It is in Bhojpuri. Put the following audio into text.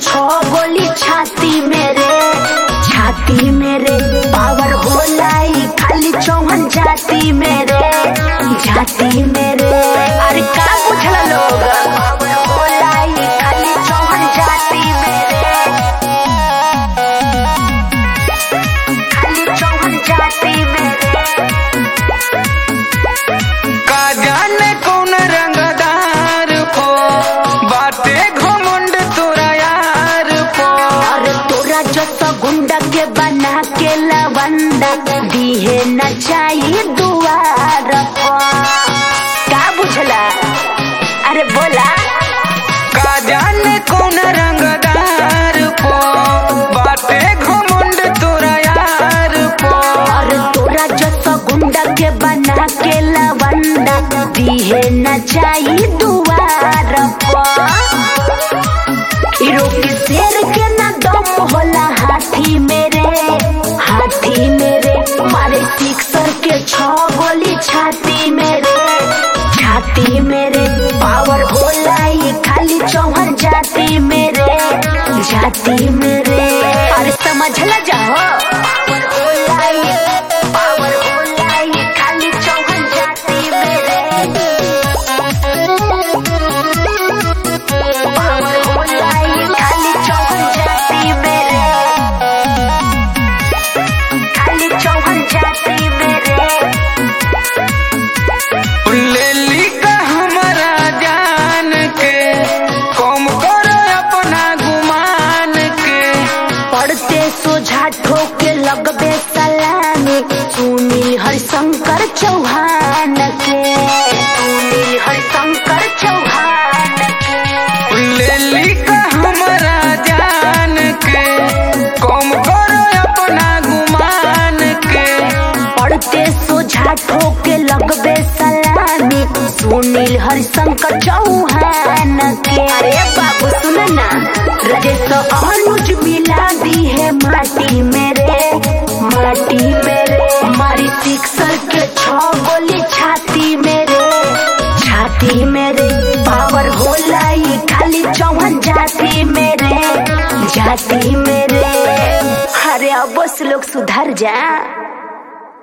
छो गोली छाती मेरे छाती मेरे पावर होलाई खाली चौहन जाती मेरे जाती मेरे अरे का पूछला लोग पावर होलाई खाली चौहन जाती मेरे खाली चौहन जाती मेरे का जाने कौन रंगदार को बाटे घमंड तोरा यार को और तोरा जैसा गुंडा के बना के लवंडा दिहे न चाहिए दुआर पर। का बुझला अरे बोला का जाने कौन रंगदार को बाटे घमंड तोरा यार को और तोरा जैसा गुंडा के बना के लवंडा दिहे न चाहिए दुआर पर। हीरो के शेर के ना दम होला हाथी मेरे हाथी मेरे मारे सिक्सर के छह गोली छाती मेरे छाती मेरे पावर होला ये खाली चौहर जाती मेरे जाती मेरे अरे समझला जाओ पावर होला ये पावर होला ये खाली चौहर जाती मेरे पावर होला ये खाली चौहन जाती मेरे खाली चौहन जाती मेरे ले ली का हमारा जान के कम करो अपना गुमान के पढ़ते सोझा ठोके लगबे सलामी सुनील हरिशंकर चौहान के सुनील हरिशंकर चौहान के ले ली का हमारा जान के कम करो अपना गुमान के पढ़ते सोझा ठोके लगबे सलामी सुनील हरिशंकर चौहान के अरे बाबू सुन ना रजेश अनुज मिला दी है माटी मेरे माटी मेरे मारी सिक्सर के छह गोली छाती मेरे छाती मेरे पावर होला ये खाली चौहन जाती मेरे जाती मेरे अरे अब बस लोग सुधर जा